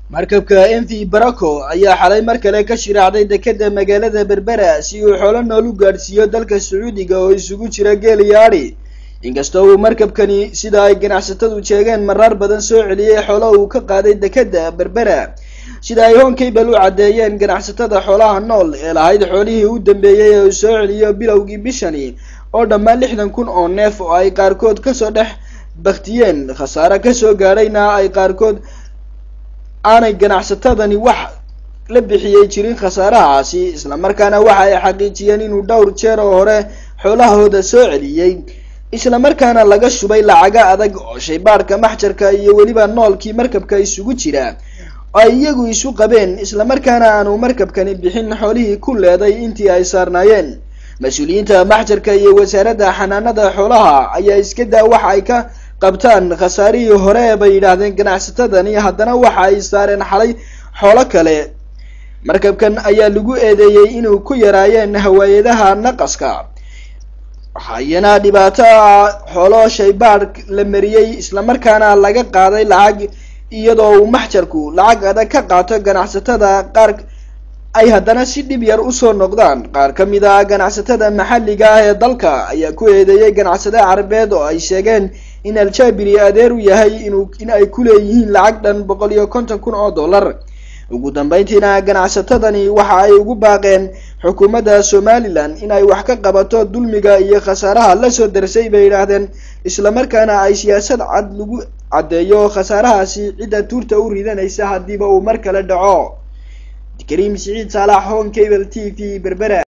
markabka m v baraco ayaa xalay mar kale ka shiraacday dekeda magaalada berbera si uu xoolo nool u gaadhsiiyo dalka sacuudiga oo isugu jira geel iyo adhi inkastoo uu markabkani sida ay ganacsatadu sheegeen marar badan soo celiyey xoolo uu ka qaaday dekeda berbera sida ay honkabel u caddeeyeen ganacsatada xoolaha nool ee lahayd xoolihii u dambeeyey ee uu soo celiyo bilowgii bishani oo dhammaan lixdan kun oo neef oo ay qaarkood kasoo dhex baktiyeen khasaare kasoo gaadhayna ay qaarkood aanay ganacsatadani wax la bixiyey jirin khasaarahaasi islamarkaana waxa ay xaqiijiyeen inuu dhowr jeer oo hore xoolahooda soo celiyey islamarkaana laga shubay lacaga adag oo shaybaadhka maxjarka iyo weliba noolkii markabka isugu jira oo ay iyagu isu qabeen islamarkaana aanu markabkani bixin xoolihii ku leeday intii ay saarnaayeen mas-uuliyiinta maxjarka iyo wasaaradda xanaanada xoolaha ayaa iska daa waxa ay ka qabtaan khasaarihii hore bay yidhaahdeen ganacsatadani haddana waxa ay saareen xalay xoolo kale markabkan ayaa lagu eedeeyey inuu ku yaraayeen hawaayadaha naqaska waxayana dhibaato ah xoolo shaybaadh la mariyey islamarkaana laga qaaday lacag iyadoo uu maxjarku lacag adag ka qaato ganacsatada qaar ay haddana si dhib yar usoo noqdaan qaar ka mid ah ganacsatada maxalliga ah ee dalka ayaa ku eedeeyey ganacsade carabeed oo ay sheegeen in al-jabiri adeer u yahay inuu in ay ku leeyihiin lacag dhan boqol iyo konton kun oo dollar ugu dambeyntiina ganacsatadani waxa ay ugu baaqeen xukuumadda somalilan in ay wax ka qabato dulmiga iyo khasaaraha lasoo darsay bay yidhaahdeen islamarkaana ay siyaasad cad lagu caddeeyo khasaarahaasi cidda tuurta u ridanaysa haddiiba uu mar kale dhaco kariim siciid saalax hon cable t v berbera